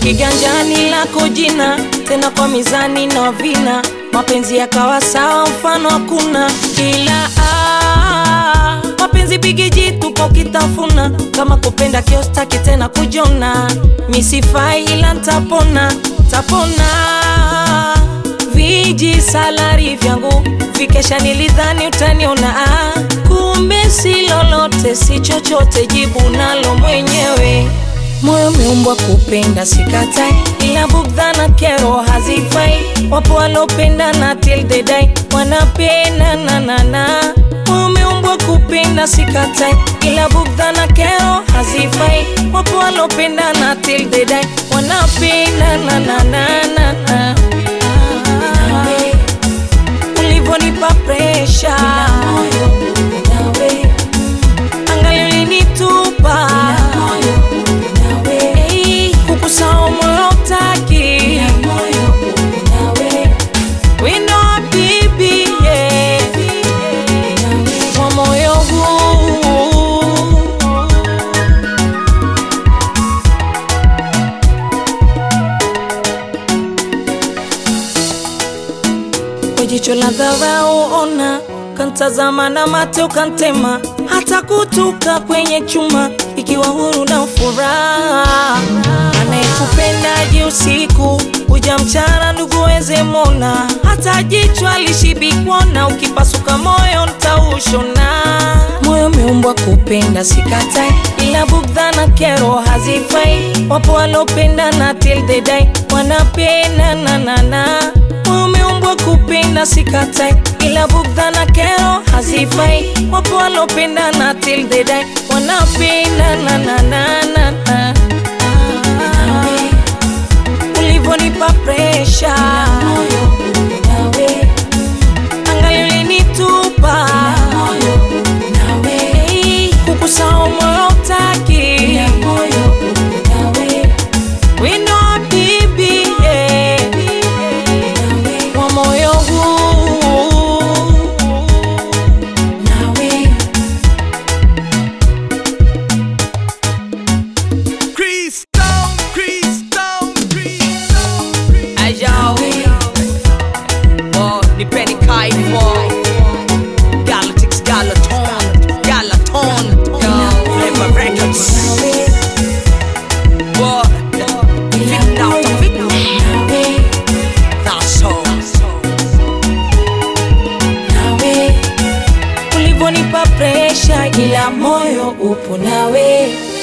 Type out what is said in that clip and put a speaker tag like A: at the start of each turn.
A: kiganjani lako jina, tena kwa mizani na vina, mapenzi yakawa sawa, mfano hakuna ila ah, mapenzi bigiji tupo kitafuna, kama kupenda kiostaki tena kujona, misifai ila ntapona, tapona viji salari vyangu vikesha, nilidhani utaniona ah, kumbe si lolote, si chochote, jibu nalo mwenyewe. Moyo umeumbwa kupenda, sikatai, ila bugdha na kero hazifai. Wapo walopenda na till they die wanapenda na na na. Moyo umeumbwa kupenda, sikatai, ila bugdha na kero hazifai. Wapo walopenda na till they die wanapenda na na na na na. Ulivonipa presha angali ulinitupa Hey, kukusahau moyo utaki wino wa bibi yeah. wa moyo huu kwa jicho la dharau ona, kantazama na mate ukantema, hata kutuka kwenye chuma, ikiwa huru na furaha. Anayekupendaji usiku kuja mchana, ndugu weze mona, hata jicho alishibikwana, ukipasuka moyo ntaushona. Moyo umeumbwa kupenda, sikatai, ila bugdha na kero hazifai. Wapo walopenda na till they die wanapenda na na na Moyo umeumbwa kupenda sikatai, ila bugdha na kero hazifai. Wapo walopenda na till they die wanapenda na na na na na. Ulivonipa presha angali ulinitupa Hey, kukusahau moyo utaki wino wa bibi yeah. wa moyo huu
B: Crystal, crystal, crystal, crystal.
C: Ayo, oh, nipeni kaifo Galactics, Galaton, Galaton Flavor Records Oh, fit now, fit That's all
A: ulivonipa presha, ila moyo upo nawe